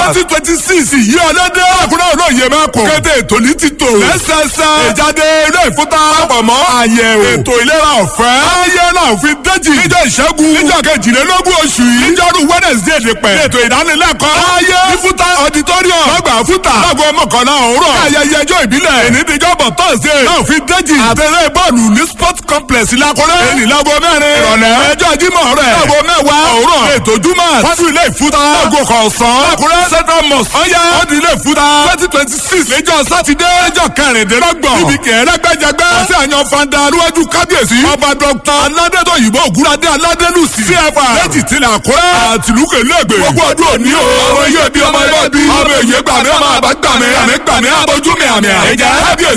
twenty twenty six yìí ọlọ́dẹ àkúrẹ́ olóye mẹ́kọ̀ọ́ kété ètò ní ti tò lẹ́sẹsẹ ìjáde ilé ìfúta àpamọ́ àyẹ̀wò ètò ìlera ọ̀fẹ́ ayé náà fi déjì níjọ́ ìṣẹ́gun níjọ́ kejìlélógún oṣù yìí níjọ́rú wednesday nípẹ́ ètò ìdánilẹ́kọ̀ọ́ ayé ìfúta auditorium lọ́gbà fúta lágbo mọ́kànlá òwúrọ̀ ayẹyẹ ẹjọ́ ìbílẹ̀ ènìdíjọ́bọ̀ thursday náà fi déjì àtẹ̀lé bọ́ọ̀lù ní sport complex lakúrẹ́ ènì lágbo mẹ́rin ìrọ̀lẹ́ ẹjọ́ jímọ̀ rẹ̀ lágbo mẹ́wàá òwúrọ̀ ètò júmọ̀ fásitì ilé ìfúta lágbo kọ̀ọ̀sán lakúrẹ́ central mosque ọ̀yá ọ̀dì ilé ìfúta twenty twenty six lẹ́jọ́ sátidé ẹjọ́ kẹrìndínlọ́gbọ̀n níbi kẹrẹ́gbẹ́jẹgbẹ́ àti àyàn fanda níwájú kábíyèsí ọba dr aládẹ́tọ̀ yìí ògúnradé aládẹ́lùsì cfa lẹ́jì tilẹ̀ àkúrẹ́ àtìlúkè lẹ́gbẹ̀ẹ́ gbogbo ọdún òní o ọmọ iye bí ọmọ ilé bí ọmọ èyí gbàmí ọmọ àbá gbàmí àmì gbàmí abojú mi àmì àìjẹ́ kábíyèsí